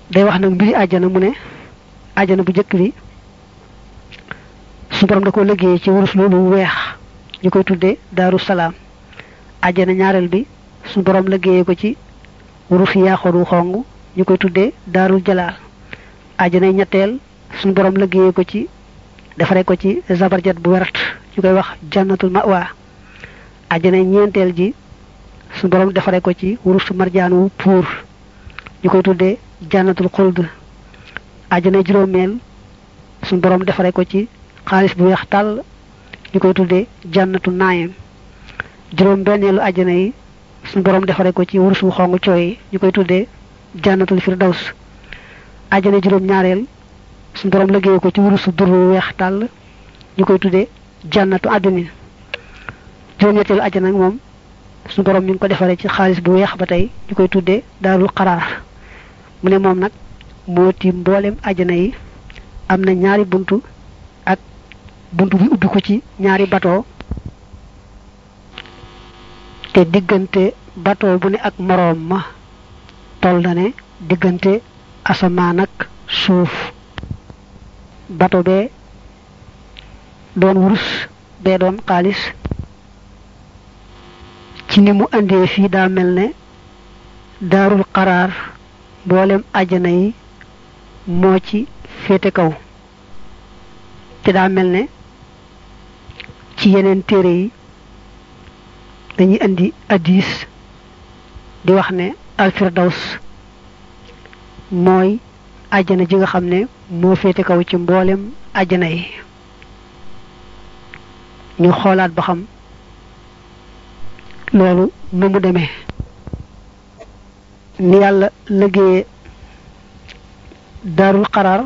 day wax nag mbiri àjjana mu ne àjjana bu njëkk bi su borom da ko liggéey ci wurus loolu weex ñu koy tuddee daaru salaam àjjana ñaareel bi su borom liggéeyee ko ci wurus yaaxoru xong ñu koy tuddee daarul jalaal àjjana ñetteel suñu borom liggéeyee ko ci defaree ko ci zabarjat bu wert ñu koy wax jannatul mawa àjjana ñeenteel ji suñu borom defaree ko ci wurus marjaan wu puur ñu koy tuddee jannatul xuld àjjana juróomeel suñu borom defaree ko ci xaalis bu weex tàll ñu koy tuddee jannatu naayim juróom benneelu àjjana yi suñu borom defaree ko ci wurus wu xong cooy ñu koy tuddee jannatul firdaws àjjana juróom ñaareel suñu borom liggéey ko ci wurusu dur wu weex tàll ñu koy tuddee jannatu àddina juróom-ñetteelu àjjana nag moom suñu borom mi ngi ko defaree ci xaalis bu weex ba tey ñu koy tuddee daarul xaraar mu ne moom nag moo tiim mboolem àjjana yi am na ñaari buntu ak buntu bi ubbi ko ci ñaari bateau te diggante bateau bu ne ak moroom ma toll na ne diggante asamaan ak suuf bateau bee doon wurus bee doon xaalis ci ni mu indee fii daa mel ne daarul xaraar mboolem àjjana yi moo ci féete kaw te daa mel ne ci yeneen téere yi dañuy indi addis di wax ne alfirdaws mooy àjjana ji nga xam ne moo féete kaw ci mboolem àjjana yi ñu xoolaat ba xam loolu nu mu demee ni yàlla liggéeye daarul xaraar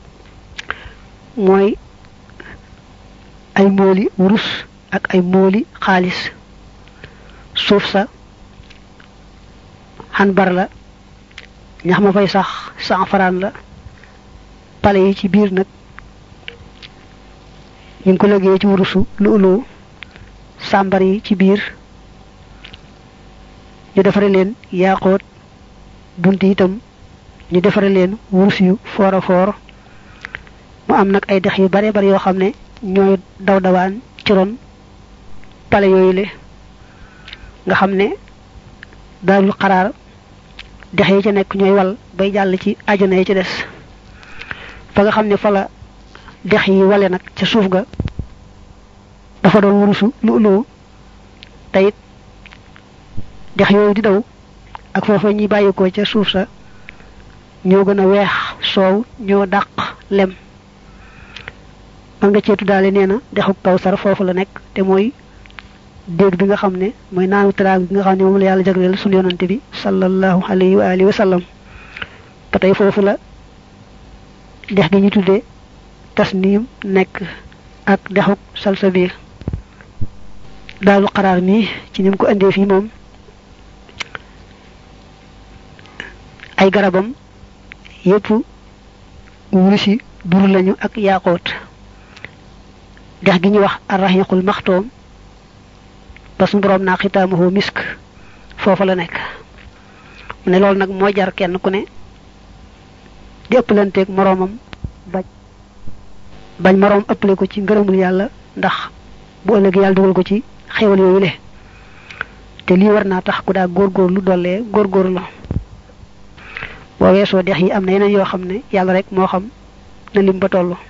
mooy ay mooli wurus ak ay mooli xaalis suuf sa xanbar la ñax ma fay sax sanfaraan la pale yi ci biir nag ñu ngi ko liggéey ci wurusu lu ulu sàmbar yi ci biir ñu defare leen yaaxoot bunt itam ñu defare leen wurus yu foor a foor mu am nag ay dex yu bare bare yoo xam ne ñooy daw dawaan ci ron pale yooyu le nga xam ne daarul xaraar dex yi ca nekk ñooy wal bay jàll ci àjjana yi ci des fa nga xam ne fa la dex yi wale nag ca suuf ga dafa doon wurusu lu lu teyit dex yooyu di daw ak foofa ñuy bàyyikoo ca suuf sa ñoo gën a weex soow ñoo dàq lem man nga ceetu daale nee na dexu kawsar foofu la nekk te mooy dégg bi nga xam ne mooy naanu taraag bi nga xam ne moom la yàlla jagleel sunu yonante bi sallallahu alayhi wa alihi wa sallam ba tey foofu la dex gi ñu tuddee tasniim nekk ak dexuk salsabil daalu xaraar mi ci ni mu ko indee fii moom ay garabam yépp wurusi dur lañu ak yaaxoot dex gi ñuy wax arraxiqul maxtoom ba suñu borom naa xitaamuhu misk foofa la nekk mu ne loolu nag moo jar kenn ku ne di ëppalanteeg moroomam bañ bañ moroom ëppale ko ci ngërëmul yàlla ndax bu ëllëg yàlla dugal ko ci xewal yooyu le te lii war naa tax ku daa góorgóorlu dollee góorgóorlu la boo weesoo dex yi am na yeneen yoo xam ne yàlla rek moo xam na lim ba toll